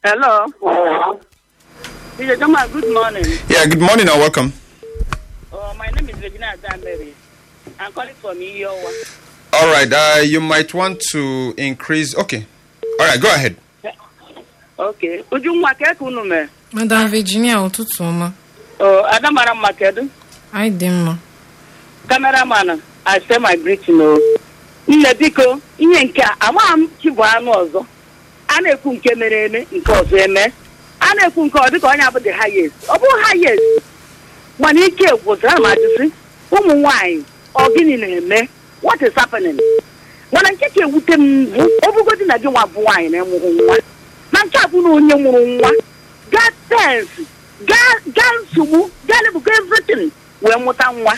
Hello. Mr. Joma, good morning. Yeah, good morning and welcome. Uh, my name is Regina Adamberry. I'm calling from Iyowa. All right, uh, you might want to increase. Okay. All right, go ahead. Okay. Ujunwa keku unu mee? madam virginia ụtụtụ ọma Uh, Ada mara mma kedu? anyị dị mma Cameraman, I say my greeting o. Nne biko, ihe nke a, amaghị m chi bụ anụ ọzọ. A na-ekwu nke mere eme, nke ọzọ eme. A na-ekwu nke ọ dịka onye abụ the highest. Ọ bụ highest. Mana ike gwụsịrị ma ajụsị, ụmụ nwaanyị, ọ gịnị na-eme? What is happening? mana nke ka ewute m bụ ọbụgodi na gị nwa bụ nwaanyị na-emụrụ nwa na nke a bụ na onye mụrụ nwa gaa tensị gaa gaa nsogbu gaa lebugo everything wee mụta nwa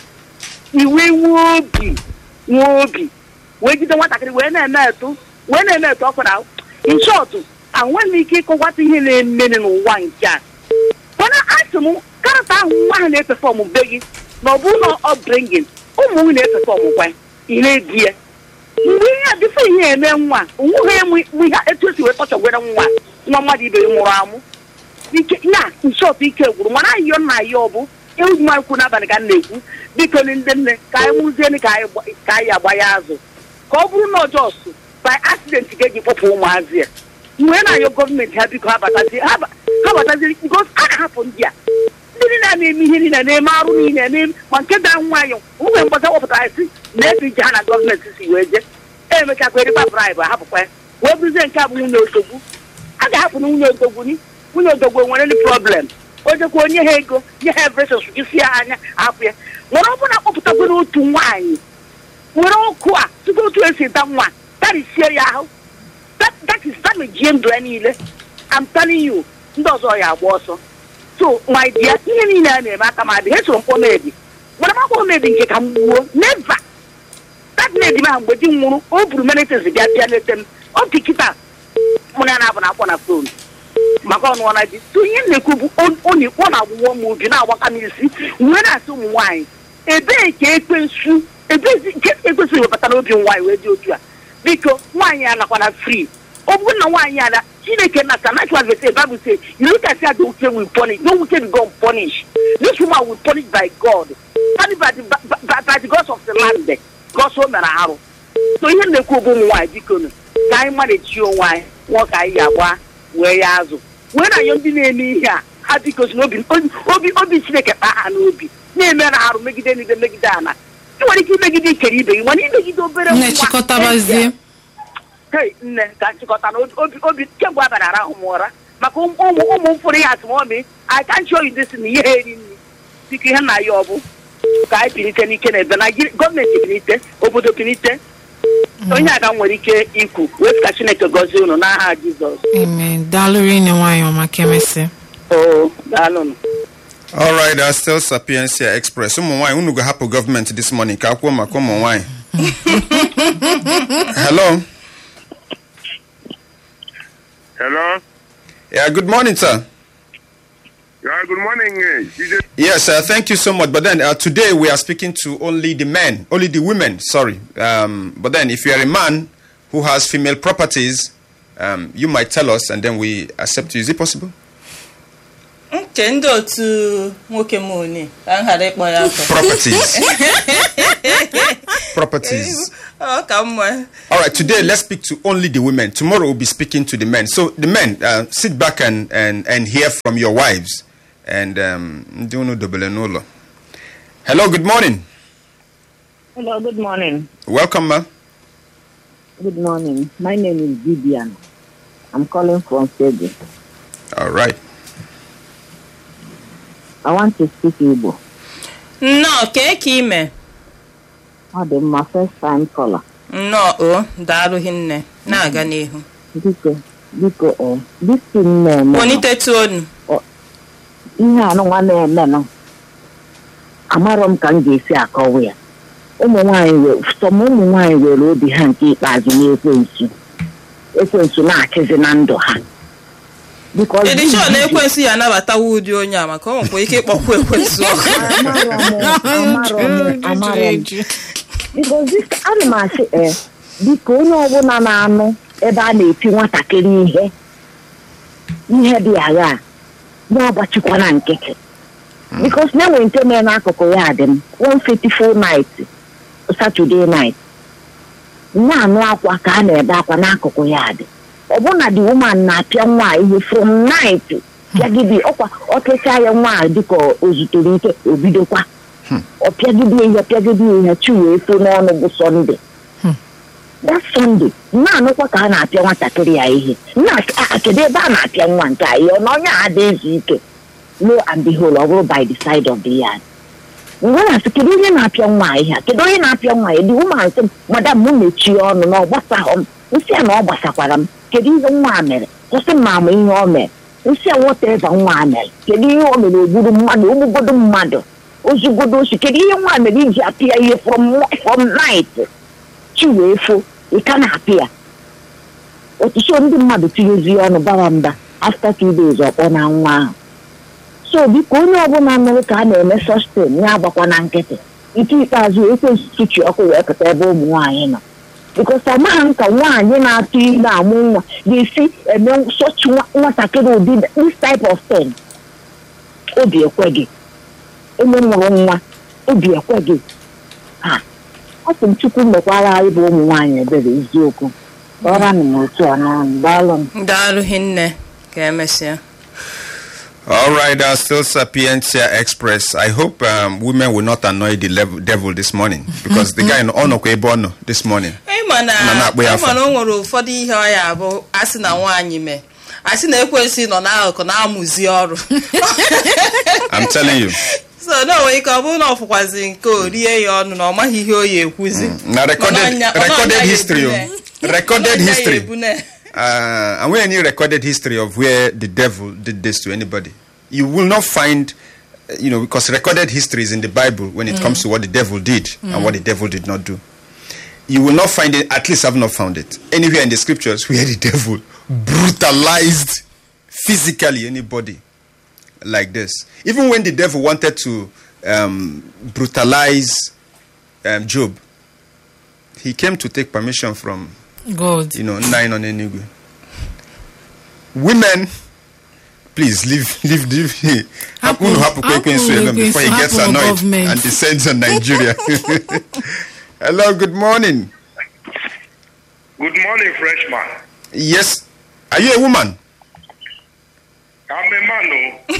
iwe nwee obi nwee obi wee jide nwatakịrị wee na-eme etu wee na-eme etu ọkụ na in short enweghị m ike ịkọwata ihe na-emene n'ụwa nke a mana asị m karata ahụ nwa ahụ na-epefọm be gị na ọ bụrụ na ọ bringin ụmụ nwunye na-epefọm kwa ị na-ebi ya mgbe ihe a dịfe ihe eme nwa onweghị emu ihe etu esi wee tọchọgwere nwa nwa mmadụ ibe ya nwụrụ amụ ike ya nshọt ike gwụrụ mana ayọ nna ya ọ bụ ewu mmakwu n'abalị ka m na-ekwu biko ni ndị nne ka anyị mụzieni ka anyị gba- ka anyị agba ya azụ ka ọ bụrụ na ọjọọ so by accident ga-eji kpọpụ ụmụazị ya mgbe na-ayọ gọọmenti ha biko ha batazi ha ba- ha bataziri bikos a na-ahapụ ndị a ndị niile a na-eme ihe niile na-eme arụ niile na-eme ma nke daa nwayọ nwunye mgbasa wepụtara si na ebe ije ha na gọọmenti si wee jee emeka kwerịkwa braịbụ ahapụkwa ya wee bụzie nke a bụ nwunye odogwu a ga-ahapụ na nwunye odogwu ni nwunye odogwu enwere ndị problem o jekwa onye ha ego nye ha evresos isi ya anya hapụ ya nwere ọ bụla kpọpụtakwere otu nwaanyị were ọkụ a tupu otu esi da nwa tarisie ya ahụ that, that is damage ndụ ya niile I'm telling you ndị ọzọ ya agba ọsọ so my dear ihe niile a na-eme aka ma dị ha soro mkpọmedi mana makwa medi nke ka m gbuo never that lady ma mgbe di m nwụrụ o buru menitis bịa bịa leta m ọ dị kịta mụ na ya na-abụ na akpọ na fon maka ọnụọla di so ihe m na-ekwu bụ onye ọ na-agbụwọ m obi na-agbaka m isi wee na-asị ụmụ nwaanyị ebee ka ekwensu ebezi nke ekwesịghị webata n'obi nwaanyị wee dị otu a biko nwaanyị anakwana free ọ bụrụ na nwaanyị ala chineke na natural verse bible say you look at how the wicked will punish no wicked will go unpunished this woman will punish by god punished by the, by, by, by the gods of the land gods o mere arụ so ihe m na-ekwu bụ ụmụ nwaanyị biko nụ ka anyị mmadụ onwe anyị nwụọ ka anyị agba wee ya azụ wee na-anyọ ndị na-eme ihe a ha biko si n'obi obi obi chineke kpaa ha n'obi na-eme na arụ megide n'ibe megide ana ị nwere ike imegide ikere ibe gị mana imegide obere nne chịkọtabazie hei nne ka nchịkọta na obi obi kemgbe abalị arahụ m ụra maka ụmụ ụmụ m fụrụ ihe atụmọmi I can't show you this na ihe eri nri biko ihe nna ya ọ bụ ka anyị pinite n'ike na ebe na gọọmenti pinite obodo pinite onye aga nwere ike ikwu wee ka chineke gọzie unu n'aha jizọs amen daalụrụ ine nwanyị ọma ka emesịa oo daalụnụ All right, uh, still Sapiencia Express. Ụmụ nwaanyị unu ga-ahapụ gọọmenti this morning ka akwụọ maka ụmụ nwaanyị. Hello. Hello. Yeah, good morning, sir. Yeah, good morning. eh, DJ. Yes, uh, thank you so much. But then uh, today we are speaking to only the men, only the women, sorry. Um, but then if you are a man who has female properties, um, you might tell us and then we accept you. Is it possible? nke ndị otu nwoke m one ka m ghara ịkpọ ya afọ Properties. properties. ọ ka mma All right, today let's speak to only the women. Tomorrow we'll be speaking to the men. So the men, uh, sit back and, and, and hear from your wives. And um, ndị unu dobere n'ụlọ. Hello, good morning. Hello, good morning. Welcome, ma. Good morning. My name is Vivian. I'm calling from Fegi. All right. I want to speak Igbo. nnọọ kee ka ime Ọ dị mma first time caller. nnọọ o daalụ hinne na-aga n'ihu Biko, biko, eh, this thing na-eme. kponitetụ onu Ihe anụnwa na-emenụ. Amarọ m ka m ga-esi akọwa ya. Ụmụ nwaanyị were, sọm ụmụ nwaanyị were obi ha nke ikpeazụ n'ekwensu. Ekwensu na-achịzi na ndụ ha. Because edishọ na ekwensu ya anabatawa ụdị onye a maka ọ nwekwa ike ịkpọkwu ekwensu ọkụ Amarọ m, amarọ m, amarọ m. Because this ana m asị ee biko onye ọbụla na-anụ ebe a na-eti nwatakịrị ihe ihe dị agha a ya ọgbachikwana nkịtị bikos na enwe nke mere n'akụkụ ya dị m one faithful night saturday night na-anụ akwa ka a na-ebe akwa n'akụkụ ya dị ọbụna the woman na-apịa nwa a ihe from night pịagide ọkwa ọpịachaa ya nwa a dịka o zutere ike o bidokwa ọ pịagide ihe pịagide ihe chi wee fo n'ọnụ bụ sọnde that Sunday na-anụkwa ka a na-apịa nwatakịrị ya ihe na kedu ebe a na-apịa nwa nke a ihe ọ na onye a dị ezu ike lo and behold ọ bụrụ by the side of the yard mgbe na-asị kedu onye na-apịa nwa a ihe a kedu onye na-apịa nwa ya dị woman sị m madam m mechie ọnụ na ọ gbasaghọ m nsị a na ọ gbasakwara m kedu ihe nwa a mere kwụsị m ma ama ihe ọ mere nsị a wọteva nwa a mere kedu ihe o mere ogburu mmadụ ogbugodo mmadụ ozugodo osi kedu ihe nwa a mere iji apịa ihe from from night chi wee fo ị ka na-apị ya ọtụtụ ndị mmadụ tinyezie ọnụ bara mba after two days ọkpọ na nwa ahụ so biko onye ọbụla mere ka a na-eme sọstin ya agbakwa na nkịtị nke ikpeazụ ekwesị chi ọkụ wee pụta ebe ụmụ nwaanyị nọ bikos amaghị m ka nwaanyị na-atụ ime amụ nwa ga-esi eme sọchi nwatakịrị ụdị this type of thing obi ekweghị onye mụrụ nwa obi ekweghị ha ọ sị m chukwu mekwara anyị bụ ụmụ nwaanyị ebere eziokwu ọra m n'otu a n'ọnụ daalụ m daalụ hinne ka emesịa All right, uh, still Sapientia Express. I hope um, women will not annoy the level, devil this morning because the guy in Ono Kwebono this morning. ịma na Na na-akpụ ya ịma na afọ. o nwere ụfọdụ ihe ọ ya bụ asị na nwaanyị mee asị na ekwensị nọ n'akụkụ na-amụzi ọrụ I'm telling you. so na onwe ike ọ bụrụ na ọ fụkwazi nke o rie ya ọnụ na ọ maghị ihe o ya ekwuzi Now recorded, Ọnọnya- ọnọnya recorded ya history. ebune. oh. Recorded Ọnọnya ya history. ebune. Uh, and when any recorded history of where the devil did this to anybody, you will not find, uh, you know, because recorded history is in the Bible when it comes to what the devil did and what the devil did not do. You will not find it, at least I've not found it, anywhere in the scriptures where the devil brutalized physically anybody like this. Even when the devil wanted to um, brutalize um, Job, he came to take permission from God. you know, nine on Enugu. Women, please leave, leave, leave. Happen- Happen, happen, happen quick, quick, with before he this, gets happen with annoyed government. and descends on Nigeria. Hello, good morning. Good morning, freshman. Yes, are you a woman? I'm a man, oh.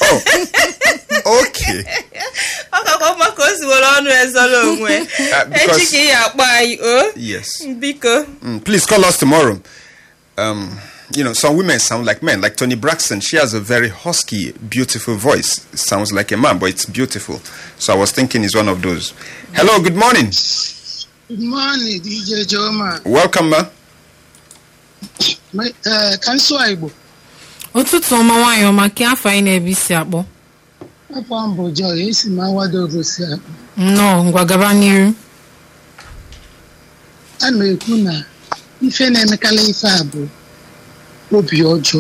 Oh, okay. ọ kakwa mma ka o si were ọnụ ezoro onwe Uh, because- echi ka ị ya akpọ anyị o Yes. biko Mm, please call us tomorrow. Um, you know, some women sound like men. Like Tony Braxton, she has a very husky, beautiful voice. Sounds like a man, but it's beautiful. So I was thinking he's one of those. Hello, good morning. Good morning, DJ Joma. Welcome, ma. My- eh, Ka nsụ Igbo, ụtụtụ ọma nwaanyị ọma ka afọ anyị na-ebi si akpọ afọ mbụ Joy, esi m awadogo si akpọ. nnọọ ngwa gaba n'iru A na-ekwu na ife na-emekarị ife a bụ obi ọjọọ.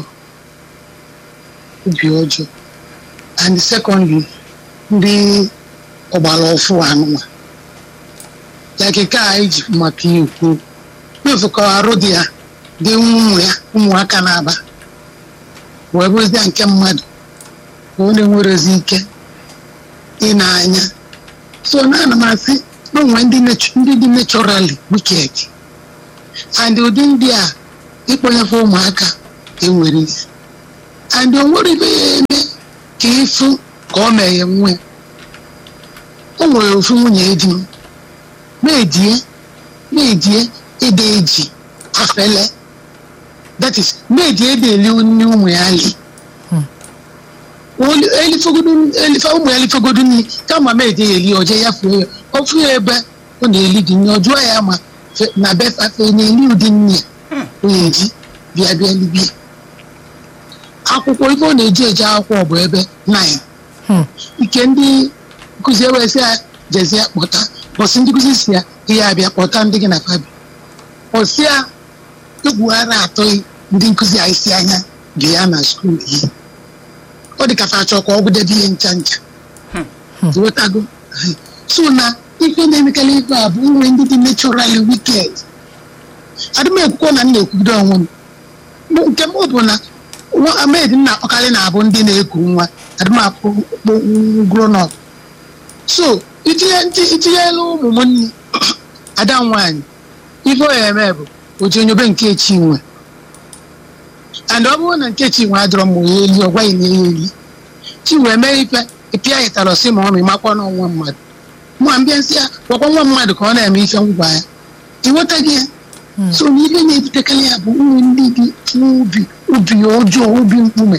Obi ọjọọ. And secondly, ndị ọgbara ọfụ anụma. Ya keke a anyị ji maka ya ekwu. Mefu ka arụ dị ya dị ụmụ ya ụmụaka na-aba. Wee bụzie nke mmadụ. ka ọ na-enwerezi ike ị na-anya so na ana m asị na onwe ndị natu- ndị dị naturally wicked and ụdị ndị a ịkpọnyefe ụmụaka enwere isi and o nwere ibe ya eme ka ịfụ ka ọ meghe nwe o nwere ofu nwunye di m na-ejie na-ejie ede eji afele that is na-eji ede eli nne ụmụ ya li Oli- elifogodu elifa ụmụ ya elifogodu nri kama ma eje ya eli ọje ya fuo ya ọ fụ ya ebe ọ na-eli dị nri ọ jụọ ya ma fe- na befafe na-eli ụdị nri ya ọ na-eji bịa bịa libia akwụkwọ ife ọ na-eji eje akwụkwọ bụ ebe 9 Hmm. ike ndị nkụzi ewesị ya jezie kpọta bọsị ndị nkụzi si ya ihe abịa kpọta ndị gị na fabi ọsị ya egwughara atọghị ndị nkụzi a isi anya dị ya na skuul yi ọ dị ka fa achọ ka ọ gụdebe ihe ncha ncha ghọtago so na ife na-emekarị ife a bụ nwe ndị dị naturally wicked adịm ekwukwo na m na-ekwubido onwe m Mụ- nke m bụ na nwa maid m na-akpọkarị na-abụ ndị na-eku nwa adịmakpụ grown so itinye nti- itinyela ụmụ m nri ada m nwaanyị ife ọ ya eme bụ oji onyobe nke chinwe and ọ bụrụ na nke chinwe adịrọ m ya eli ọ gwaghị na ya eli chinwe mee ife ịpịa ịtara ọsị ma ọ ma ịmakwa na nwa mmadụ nwa mbịa nsị ya gwakwa nwa mmadụ ka ọ na-eme ife ngwa ya ịnwetaghị ya so n'ihe na-ebutekarị ya bụ ụmụ ndị dị n'ubi ubi ọjọọ ubi mkpume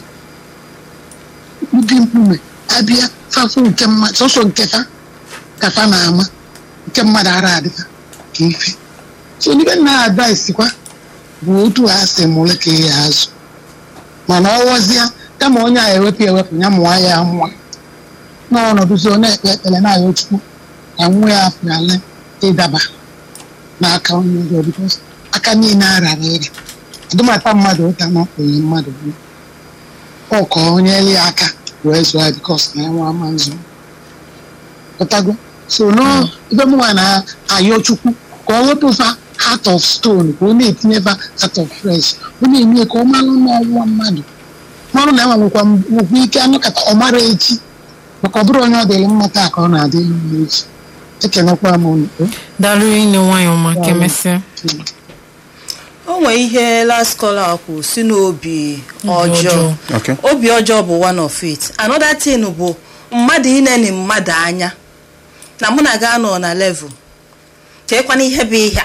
ubi mkpume abịa fafụ nke mmadụ sọsọ nke fa ka fa na-ama nke mmadụ ara adịfa ka ife so n'ibe nna advice kwa bụ otu ha si mụrụ ka ya azụ mana ọwọzịa kama onye a ewepụ ewepụ ya mụọ ya mụọ n'ọnọdụzi ọ na-ekpe ekpere na-ayọ chukwu na nwa ya apụala ịdaba n'aka onye ọzọ bikos aka niile arara ere adụmata mmadụ ụta na onye mmadụ bụ ọ ka onye ele ya aka wee zụọ ya bikos na ya nwa ama nzụ pụtago so no ibe mụnwa na-ayọ chukwu ka ọ wepụ fa heart of stone ka ọ na-etinye fa heart of fresh ọ na-eme ka ọ malụ n'ọnwa mmadụ mmanụ na enwe nwekwa nwekwa ike anụkata ọ mara echi maka ọ bụrụ onye ọ dịrị mma taa ka ọ na-adị mma echi ekenekwa m unu daalụ ine nwayọ ma kemesịa o nwee ihe last caller kwụ si n'obi ọjọọ Okay. obi ọjọọ bụ one of it another thing bụ mmadụ ineni mmadụ anya na mụ na gị anọ na level cheekwana ihe bụ ihe a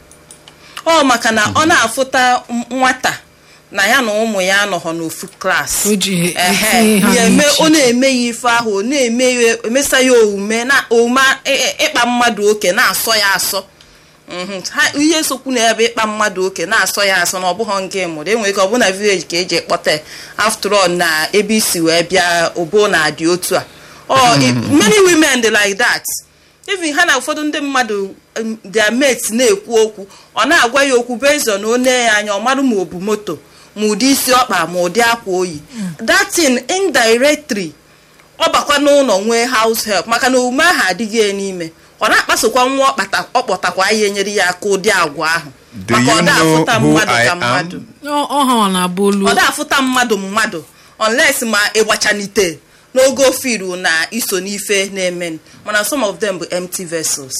ọ maka na ọ na-afụta m- nwata na ya na ụmụ ya anọghọ n'ofu klaasị O ji Ehe, etinye ha ya eme n'iche ọ na-eme ya ife ahụ ọ na-eme ya emesa ya omume na omume ị- ị- ịkpa mmadụ oke na-asọ ya asọ Mhm. Ha- ihe sokwu na ya bụ ịkpa mmadụ oke na-asọ ya asọ na ọ bụghọ nke mụrụ enwere ike ọ bụ na vileji ka eji ekpọta ya. after all na ebe isi wee bịa obo na-adị otu a Ọ, i- many women dị like that even ha na ụfọdụ ndị mmadụ um, their mates na-ekwu okwu ọ na-agwa ya okwu bezọ na one ya anya ọ marụ ma ọ bụ moto ma ụdị isi ọkpa ma ụdị akwa oyi that thing indirectly ọ bakwa n'ụlọ nwee house help maka na omume ahụ adịghị ya n'ime ọ na-akpasokwa nwa ọkpata- ọ kpọtakwa ya enyere ya aka ụdị agwa ahụ Do maka you ọ da know afụta who mmadụ I ka am? mmadụ Ọ- ọ ha na-abụ olu ọ da afụta mmadụ mmadụ unless ma ịgbachanite n'oge ofiru na iso n'ife na-eme mana some of them bụ empty vessels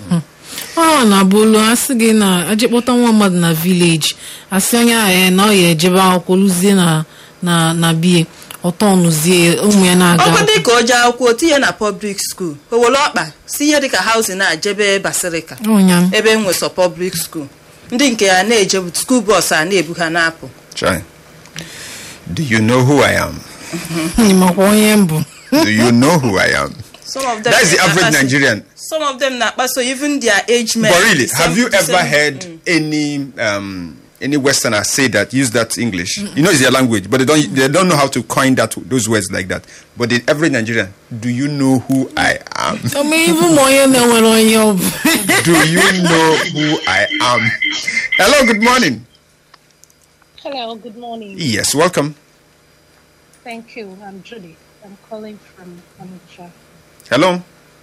ọ na-abụ olu asị gị na aje kpọta nwa mmadụ na vileji asị onye ahụ ya na ọ ya ejebe akwụkwọ lụzie na na na bie ọtọ nụzie ụmụ ya na-aga ọkwa dị akwụkwọ. ka o jee akwụkwọ tinye na public school o were ọkpa si ihe dịka housing na-ajebe basịrịka Ọnya. ebe e nwesọ public school ndị nke ya na-eje school bus a na-ebu ha na-apụ Chai. Do you know who I am? Ị makwa onye mbụ Do you know who I am? some of them That's the average na-akpaso- Nigerian. some of them na-akpaso even their age men But really, the same- have you the ever same- heard any um, any Westerner say that use that English? You know, it's their language, but they don't they don't know how to coin that those words like that. But the average Nigerian, do you know who I am? Ome ibu ma onye na-enwere onye ọ bụ do you know who I am? Hello, good morning. Hello, good morning. Yes, welcome. Thank you. I'm Judy. I'm calling from Onitsha. Hello.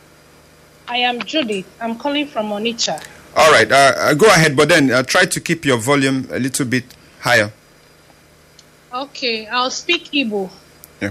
I am Judy. I'm calling from Onitsha. All right, uh, uh, go ahead, but then uh, try to keep your volume a little bit higher. Okay, I'll speak Igbo. Yeah.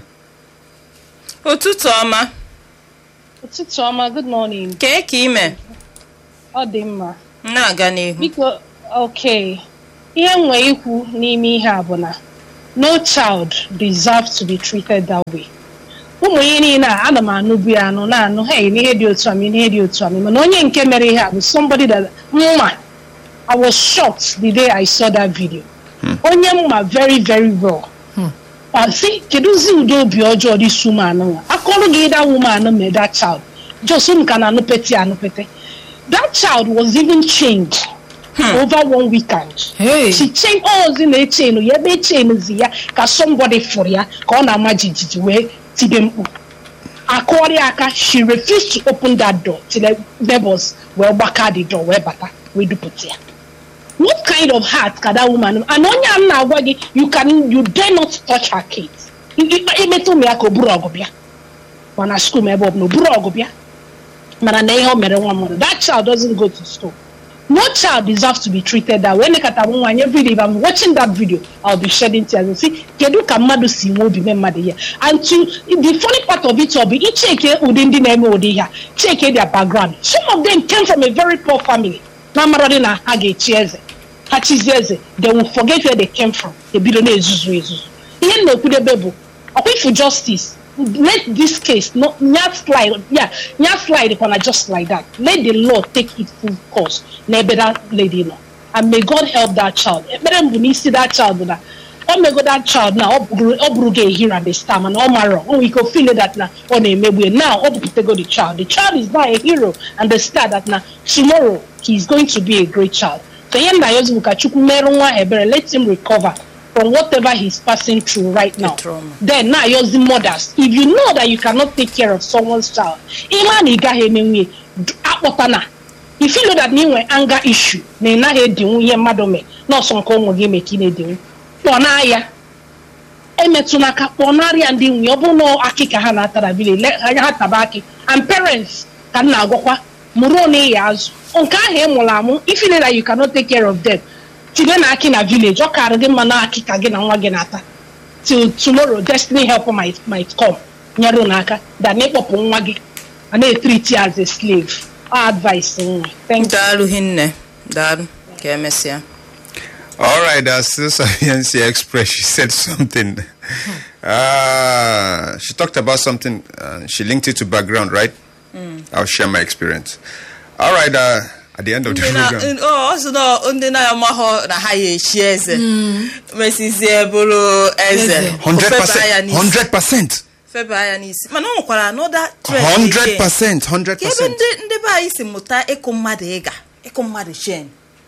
ụtụtụ ọma Ụtụtụ ọma, good morning. kee ka ime Ọ dị mma. na-aga n'ihu Biko, okay. Ihe m nwere ikwu n'ime ihe a bụ na no child deserves to be treated that way. ụmụ ihe niile a ana m anụbu ya anụ na-anụ hey n'ihe dị otu a ma n'ihe dị otu a ma mana onye nke mere ihe a bụ somebody that mma I was shocked the day I saw that video. onye mma very very well. ma sị kedụzi ụdị obi ọjọọ dị su anụ nwa akọrọ gị that woman mee that child just m ka na anụpete anụpete that child was even chained over one weekend. Hey. She chained ozi na-echenu ya ebe echenizi ya ka somebody fụrụ ya ka ọ na-ama jijiji wee tibe mkpu akụọrị aka she refused to open that door till the neighbors wee gbaka the door wee bata wee dupụta ya what kind of heart ka that woman and onye a m na-agwa gị you can you dare not touch her kids imetụ ụmụ ya ka o buru ọgụ bịa mana school ma ebe ọ bụla o buru ọgụ bịa mana na ihe o mere nwa mmadụ that child doesn't go to school no child deserves to be treated that way nekata m nwaanyị everyday if i'm watching that video i'll be shedding tears and see kedu ka mmadụ si nwe obi mee mmadụ ihe and to the funny part of it all bụ icheke ụdị ndị na-eme ụdị ihe a cheke their background some of them came from a very poor family na amaradị na ha ga-echi eze ha chizie eze they will forget where they came from ebido na-ezuzu ezuzu ihe m na-ekwudebe bụ ọkwa ifu justice let this case no nya slide yeah nya slide kwana just like that let the law take its full course n'ebe that lady nọ and may god help that child ekpere m bụ n'isi that child bụ na o mego that child na ọ bụrụ ọ bụrụ gị ehira the star mana ọ marọ o nwere ike o feel that na ọ na-emegbu ya now ọ bụpụtago the child the child is now a hero and the star that na tomorrow he is going to be a great child so ihe nna ya ozi bụ ka chukwu merụ nwa ahụ ebere let him recover from whatever he's passing through right now trauma. then now you're mothers if you know that you cannot take care of someone's child ịma na ị gaghị emenwe akpọtana if you know that na ị nwere anger issue na ị naghị edinwu ihe mmadụ mee nọọsụ nke ụmụ gị mee ka ị na-edinwu kpọna ya emetụna aka kpọnarịa ndị nwunye ọ bụrụ na akị ka ha na-atara bile le anya ha taba akị and parents ka m na-agwakwa mụrụ na ịya azụ nke ahụ ị mụrụ amụ ifile that you cannot take care of them tinye na akị na village ọ karị gị mma na akị ka gị na nwa gị na-ata till tomorrow destiny help might, might come nyere unu aka than ịkpọpụ nwa gị a na-etriti ya as a slave Ọ advice nwa thank you daalụ hinne daalụ ka emesịa All right, uh, Sister Yancy Express, she said something. Uh, she talked about something, uh, she linked it to background, right? I'll share my experience. All right, uh, at the end of the Ndị na- program. ọ ọ sị na ndị na-amaghọ na ha ya echi eze mesizie bụrụ eze Eze. ofeba ya 100%. n'isi 100%. feba ya n'isi mana ọ nwekwara anọda trend again. 100%. ka ebe 100%. ndị ndị be anyị si mụta ịkụ mmadụ ịga ịkụ mmadụ chen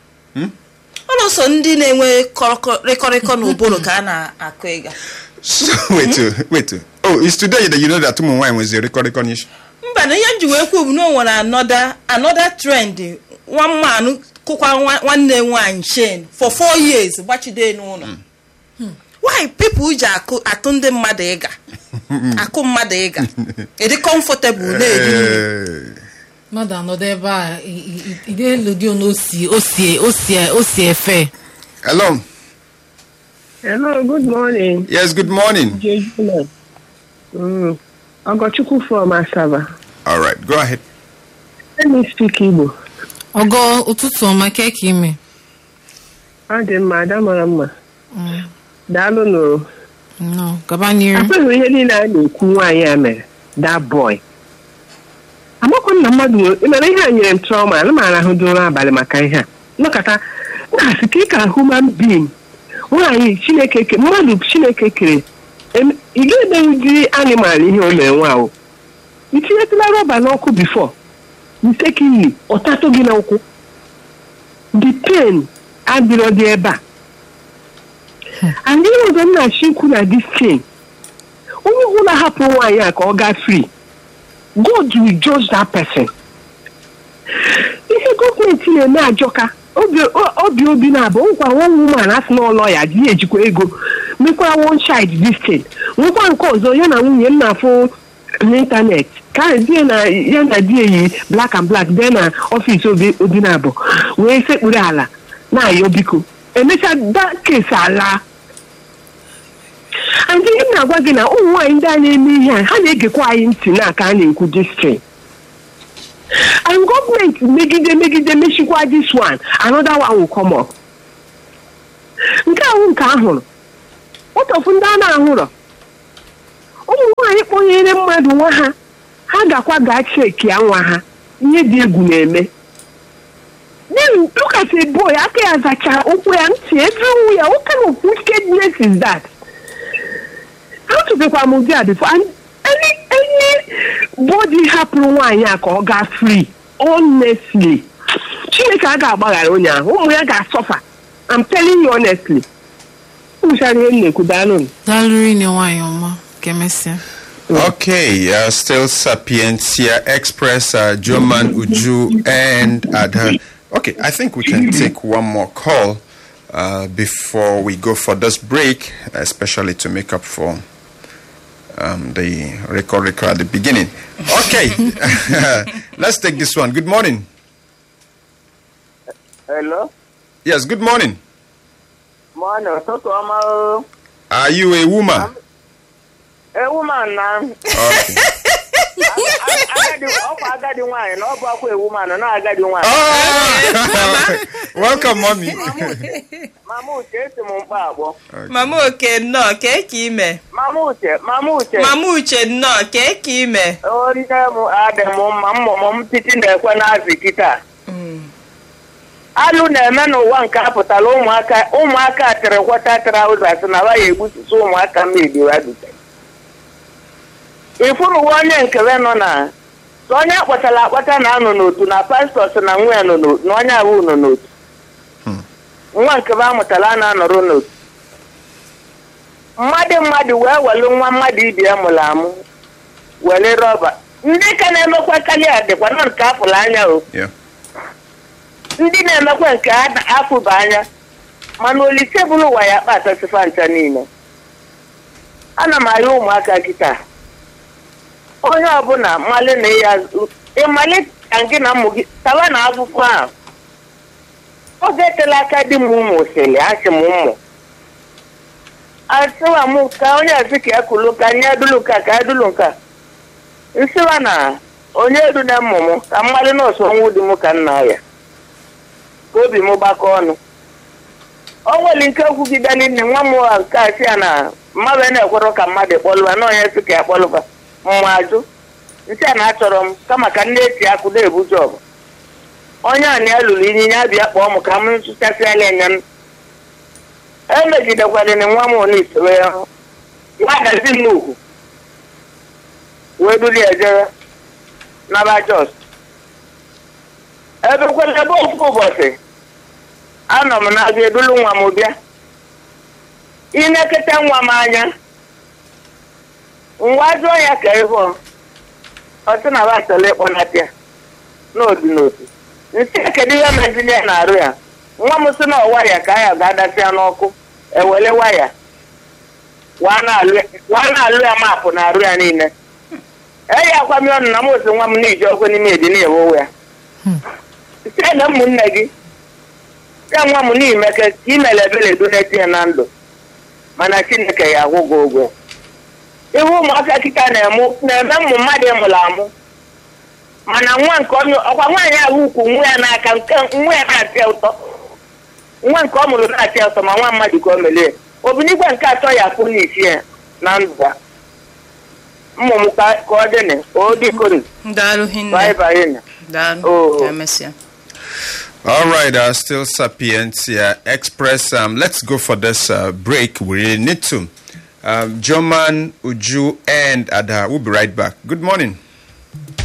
ọlụso ndị na-enwe kọrọkọ- rịkọrịkọ n'ụbụrụ ka a na-akụ ịga So, wait, uh, wait. uh, Oh, it's today that you know that Tumu wine was a record recognition. mba na ihe m ji wee kwuo bụ na o nwere anọda anọda trend nwa mmanụ kụkwa nwa- nwanne nwaanyị chen for four years gbachide n'ụlọ why people ji akụ atụ ndị mmadụ ịga akụ mmadụ ịga ịdị comfortable na-eri nri Uh, mmadụ anọdụ ebe a ide elu dị onu osi osi osi osi efe hello. Hello, good morning. Yes, good morning. Jejuna. Mm. Ogochukwu from Asaba. All right, go ahead. Let me speak Igbo. ọgọ ụtụtụ ọma ke ka ime Ọ dị mma, ada mara mma. Daalụ nụ. no gaba n'iru Akweghị ihe niile a na-ekwu nwaanyị a mere. That boy. Amakwa m na mmadụ nwere- ị mara ihe a nyere m trauma, ana m arahụ dị ụra abalị maka ihe a. Nọkọta, na-asị ka ị ka human being. Nwaanyị Chineke kere, mmadụ Chineke kere. Em- Ị ga-emenwudi animal ihe o mere nwa ahụ. I tinyetụla rọba n'ọkụ bifo. mistakenly ọ tatụ gị n'ụkwụ the pain adịrọ dị ebe a and ihe ọzọ m na-achọ ikwu na this thing onye ọbụla hapụ nwaanyị a ka ọ gaa free god will judge that person ihe gọọmenti na-eme ajọka obi o- obi obi na-abụ nkwa one woman asị na ụlọ ya dị ejikwa ego mekwara one child this thing nwekwa nke ọzọ ya na nwunye m na-afụ n'ịntanetị ka ahụ di ya na ya na di eyi black and black bịa na ọfịs obi obi na-abụ wee sekpuru ala na-ayọ biko emechaa da kesi ala and ihe m na-agwa gị na ụmụ nwaanyị ndị a na-eme ihe a ha na-egekwa anyị ntị na aka a na-ekwu distrin and gọọmenti megide megide mechikwa this one another one will come up nke ahụ nke ahụrụ ụtọfụ ndị a na-ahụrọ ụmụ nwaanyị kpọnyere mmadụ nwa ha ha gakwa gaa cheki ya nwa ha ihe dị egwu na-eme then look at a boy aka ya zacha ụkwụ ya ntị everywhere ya what kind of wickedness is that atụbekwa m ụdị a before and any any body hapụrụ nwaanyị a ka ọ gaa free honestly chineke a ga-agbaghara onye ahụ ụmụ ya ga-asọfa I'm telling you honestly ụmụchara ihe m na-ekwu daalụ m. daalụrụ ine nwaanyị ọma ka emesịa Okay, uh, still Sapientia Express, uh, Joman Uju, and Adha. Okay, I think we can take one more call uh, before we go for this break, especially to make up for um, the record record at the beginning. Okay, let's take this one. Good morning. Hello? Yes, good morning. Morning, ụtụtụ ọma o. Are you a woman? Ewu man na Okay. agadi ọkwa agadi nwaanyị na ọ bụ akwa ewu man na agadi nwaanyị. Oh! Welcome, mommy. Mama Uche esi m mkpa akpọ. mama oke nnọọ kee ka ime Mama Uche, Mama Uche. mama uche nnọọ kee ka ime Onye m adị m mma mmụmụ m titi na-ekwe n'azị kịta. Alụ na-eme n'ụwa nke a pụtara ụmụaka ụmụaka tịrị kwọta traụzas na wa ya egbutusi ụmụaka mmebi wa dute. Ifuru uwe onye nkebe nọ na sọ onye akpọtara akpọta na-anọ n'otu na pastọs na nwa ya nọ n'otu na onye abụọ nọ n'otu. Nwa nkebe amụtara a na-anọrọ n'otu. Mmadụ mmadụ wee welu nwa mmadụ ibi ya mụrụ amụ were rọba ndị ka na-emekwa karịa dịkwa nọ nke apụrụ anya o Yeah. ndị na-emekwa nke a na- afụba anya mana olise bụrụ ụwa ya kpatasịfa ncha niile ana m arịọ ụmụaka kịta onye ọbụla mmalị na ya ịmalị ka gị na ụmụ gị tawa na akwụkwọ ahụ oge etela aka di m ụmụ sịrị asị m ụmụ asịwa m ka onye asị ka ya kulu ka nye dulu nka ka ya dulu nka nsịwa na onye edu na mmụmụ ka mmalị nọọsụ ọnwụ di m ka nna ya ka obi m gbakọ ọnụ o nwere nke kwugideli nne nwa m nwa nke a sị ya na mmadụ na-ekwerọ ka mmadụ kpọlụba na onye sị ka ya kpọlụba mma ajụ nsị a na-achọrọ m kama ka nne eti akụ na-ebu jọbụ onye a na ya lụrụ ịnyịnya bịa kpọọ m ka m sụchasịala enya m emegidekwalịrị nwa m one isoro ya hụ ya gazi m ugwu wee duli ya jere naba jos ebekwala ebe ofu ụbọchị anọ m na-aga edulu nwa m bịa inekịta nwa m anya ngwa jụọ ya ka ịhụ ọ sị na ba chọrọ ịkpọnata ya n'otu n'otu nsị ya kedu ihe mezili ya na-arụ ya nwa m sị na ọwa ya ka ya ga-adasị ya n'ọkụ ewele waya waa na-alụ ya maapụ na-arụ ya niile eyi akwami ọnụ na m osi nwa m na-eji ọkụ n'ime edi na-ewowe ya site na ụmụnne gị ya nwa m n'ime ka ka ị mere ebere eduneti ya na ndụ mana chineke ya akwụ gị ụgwọ ihe ụmụaka kịta na-eme na-eme ụmụ mmadụ mụrụ amụ mana nwa nke onye ọkwa nwaanyị ahụ ukwu nwa ya n'aka nke nwa ya na-atị ya ụtọ nwa nke ọ mụrụ na-atị ya ụtọ ma nwa mmadụ ka o melie obinigwe nke atọ ya kwụ n'isi ya na ndụ ya mmụ m ka ka ọ dị na o dịkori daalụ hinne baịbaị daalụ Oh. ka emesịa All right, uh, still Sapientia Express. Um, let's go for this uh, break. We really need to. Um, Joman, Uju, and Ada. We'll be right back. Good morning.